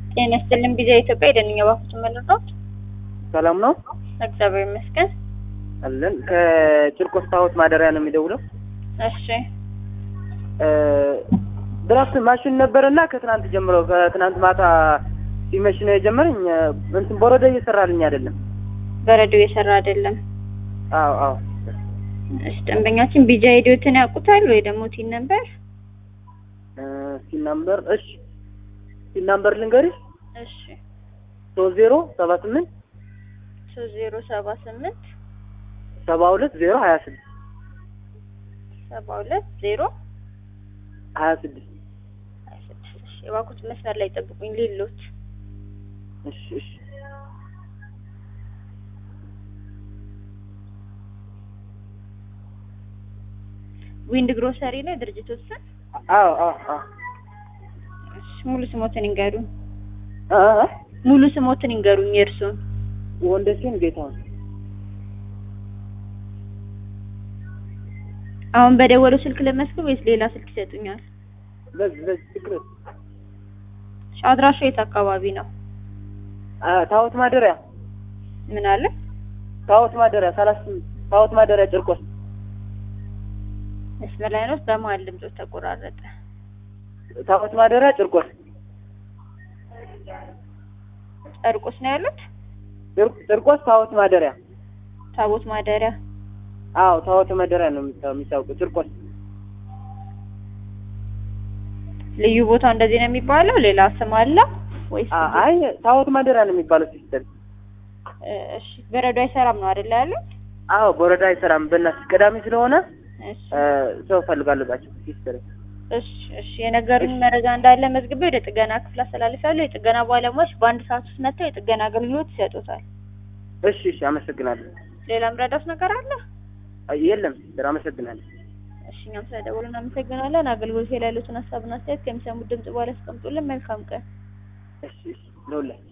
ጤና ይስጥልን ቢዛ ኢትዮጵያ የደንኛ ባፉት መለጣት ሰላም ነው እግዚአብሔር ይመስገን። አለን። ከጭርቆስ ታቦት ማደሪያ ነው የሚደውለው። እሺ ድራፍት ማሽን ነበረና ከትናንት ጀምሮ ከትናንት ማታ ሲመሽ ነው የጀመረኝ። እንትን በረዶ እየሰራልኝ አይደለም። በረዶ የሰራ አይደለም። አዎ አዎ። እሺ ደንበኛችን ቢጃ ሄዲዮትን ያውቁታል ወይ ደግሞ ቲን ነበር? ሲን ናምበር እሺ፣ ሲን ናምበር ልንገርሽ እሺ ሶስት ዜሮ ሰባ ስምንት ሶስት ዜሮ ሰባ ስምንት ሰባ ሁለት ዜሮ ሀያ ስድስት ሰባ ሁለት ዜሮ ሀያ ስድስት ሀያ ስድስት እሺ የባኩት መስመር ላይ ጠብቁኝ ሌሎት እሺ እሺ ዊንድ ግሮሰሪ ነው የድርጅቶች ስም? አዎ አዎ አዎ እሺ ሙሉ ስሞትን ይንገሩኝ። አ አ ሙሉ ስሞትን ይንገሩኝ የእርስዎን። ወንደሴን ጌታውን አሁን በደወሉ ስልክ ለመስክር ወይስ ሌላ ስልክ ይሰጡኛል? በዚህ በዚህ ችግር እሺ አድራሻው የት አካባቢ ነው? አ ታቦት ማደሪያ ምን አለ? ታቦት ማደሪያ ሰላሳ ስምንት ታቦት ማደሪያ ጭርቆስ መስመር ላይ ነው። በመሀል ድምጾች ተቆራረጠ። ታቦት ማደሪያ ጭርቆስ ጨርቆስ ነው ያሉት? ጭር- ጭርቆስ ታቦት ማደሪያ ታቦት ማደሪያ አዎ ታቦት ማደሪያ ነው የሚታ- የሚታወቀው ጭርቆስ ልዩ ቦታው እንደዚህ ነው የሚባለው? ሌላ ስም አለው ወይስ? አ- አይ ታቦት ማደሪያ ነው የሚባለው ሲስተር እ፣ እሺ በረዶ አይሰራም ነው አይደል ያሉት? አዎ በወረዳ አይሰራም በእናትሽ ቅዳሜ ስለሆነ እሺ እ፣ ሰው ፈልጋለሁ ባቸው ሲስተር እሺ እሺ የነገሩኝ መረጃ እንዳለ መዝግቤ ወደ ጥገና ክፍል አስተላልፋለሁ። የጥገና ባለሙያዎች በአንድ ሰዓት ውስጥ መጥተው የጥገና አገልግሎት ይሰጡታል። እሺ እሺ አመሰግናለሁ ሌላ ምረዳት ነገር አለ? አይ፣ የለም ሲስተር አመሰግናለሁ እሺ እኛም ስለደወሉ እናመሰግናለን። አገልግሎት ላይ ያሉትን ሀሳብና አስተያየት ከሚሰሙት ድምጽ በኋላ ያስቀምጡልን። መልካም ቀን። እሺ እሺ ለሁላችሁ